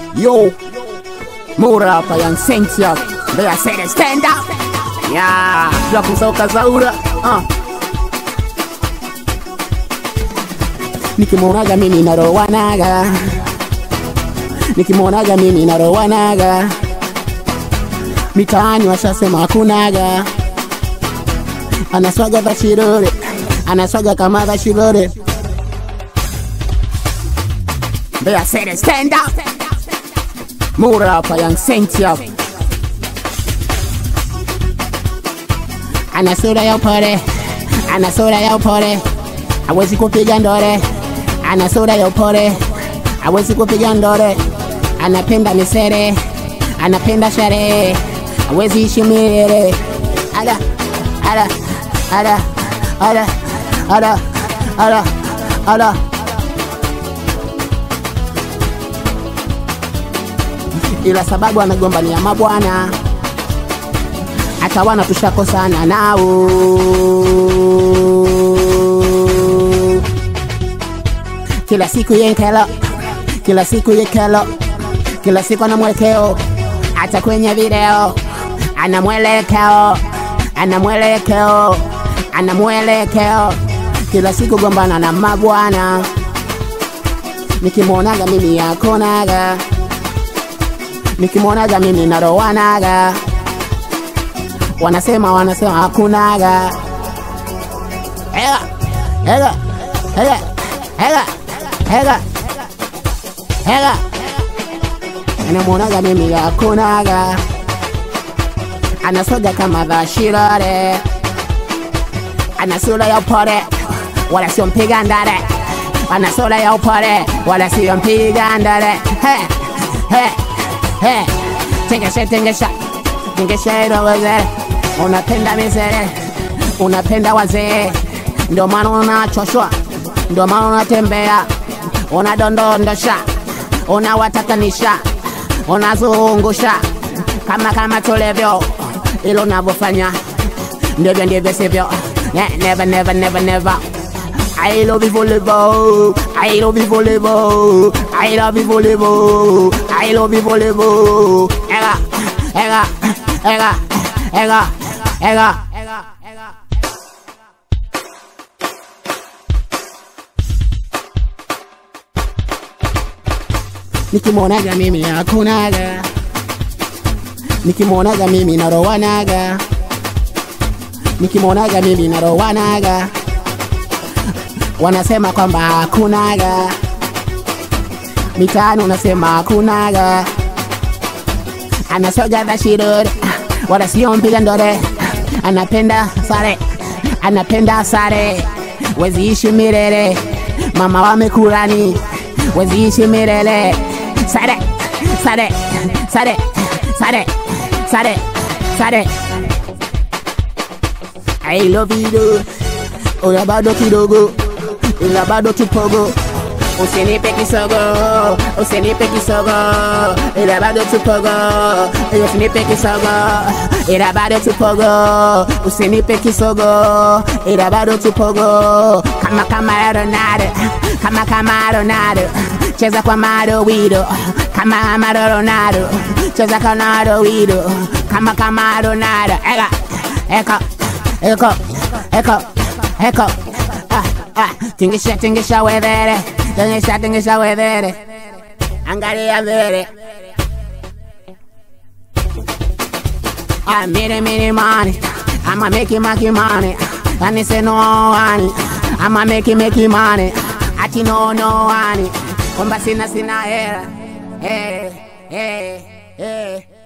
Yo, Mura hapa Young Saints hapa. They said stand up. Yeah, ya kusoka zaura. Uh. Nikimwonaga mimi narowanaga, nikimwonaga mimi narowanaga, mitaani washasema hakunaga, anaswaga dhashirore, anaswaga kama dhashirore. They said stand up. Mura hapa Young Saints hapa. Ana sura ya upole, ana sura ya upole, hawezi kupiga ndore. Ana sura ya upole, hawezi kupiga ndore. Anapenda misere, anapenda sherehe, hawezi ishi milele. Ala, ala, ala, ala, ala, ala, ala. ila sababu anagombania mabwana, hata wana tushakosana nao. Kila siku yenkelo, kila siku yekelo, kila siku ana mwelekeo, hata kwenye video ana mwelekeo, ana mwelekeo, ana mwelekeo, kila siku gombana na mabwana, nikimwonaga mimi yakonaga nikimwonaga mimi narowanaga, wanasema wanasema hakunaga. Ega, ega, ega, ega, ega, ega, namwonaga mimi hakunaga, anasoga kama dhashirare, ana sura ya upole wala sio mpiga ndare, ana sura ya upole wala sio mpiga ndare. Hey, hey. Hey, tengesha tengesha tengesha ilo wazee, unapenda mizere, unapenda wazee, ndio maana unachoshwa, ndio maana unatembea, unadondondosha, unawatatanisha, unazungusha kama kama tulivyo, ilo unavyofanya ndivyo ndivyo sivyo. Ne- Never never never never I love you volleyball. I love you volleyball. I love you volleyball. I love you volleyball. Ega, ega, ega, ega, ega, ega, ega. Nikimwonaga mimi hakunaga, nikimwonaga mimi narowanaga, nikimwonaga mimi narowanaga wanasema kwamba hakunaga, mitaani unasema hakunaga, anasoga dhashirore wala sio mpiga ndore, anapenda sare, anapenda sare, wezi ishi milele, mama wamekulani, wezi ishi milele, sare, sare, sare, sare, sare, sare. I love you, oya bado kidogo ila bado tupogo, usinipe kisogo, usinipe kisogo, ila bado tupogo, usinipe kisogo, ila bado tupogo, usinipe kisogo, ila bado tupogo, kama kama Ronaldo, kama kama Ronaldo, cheza kwa Marowido, kama kama Ronaldo, cheza kwa Marowido, kama kama Ronaldo, eka, eka, eka, eka, eka, ah, ah, tingisha tingisha wedere, tingisha tingisha wedere, angalia mbele. Ah, mire mire money, I'ma make you make you money, and they say no honey, I'ma make you make you money, ati no no honey, kwamba sina sina hela, eh eh eh.